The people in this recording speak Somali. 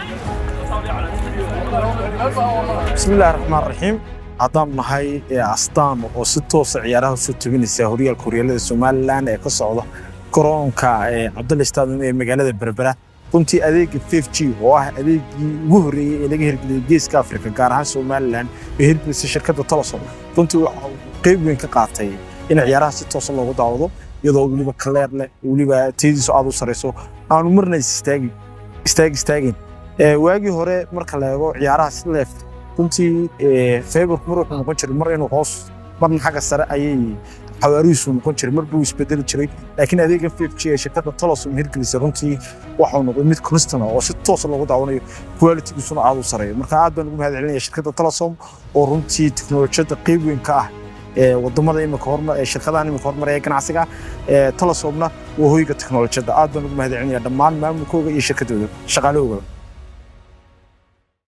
bismillahi raxmaan raxiim haddaan nahay astaan oo si toosa ciyaaraha usoo tebinaysa horyaalka horyaalada somalilan ee ka socda garoonka cabdulla stadium ee magaalada berbera runtii adeega f g oo ah adeegii ugu horreeyey ee laga hirgeliyay geeska afrika gaar ahaan somalilan ee hirgelisay shirkadda tolosom runtii waxa uu qeyb weyn ka qaatay in ciyaaraha si toosa loogu daawado iyadoo weliba kaleer leh weliba tayadiisu aad u sarayso aanu marna istaagi istaag istaagin waagii hore marka la eego ciyaaraha si leef runtii faybarku mar wuxuu noqon jiray mar inuu hoos marna xagga sare ayay xawaarihiisu noqon jiray mar buu isbedeli jiray laakiin adeega f g ee shirkadda tolosom hirgelisay runtii waxau noqday mid constant oo si toosa loogu daawanayo qualitigiisuna aad u sareeyo marka aad baan ugu mahad celinaya shirkadda tolosom oo runtii teknolojiyadda qeyb weyn ka ah wadamada imika hormar ee shirkadahan imika hormaraya ganacsiga tolosomna waa hoyga teknolojiyadda aad baan ugu mahad celinaya dhammaan maamulkooga iyo shirkadooda shaqaalahooga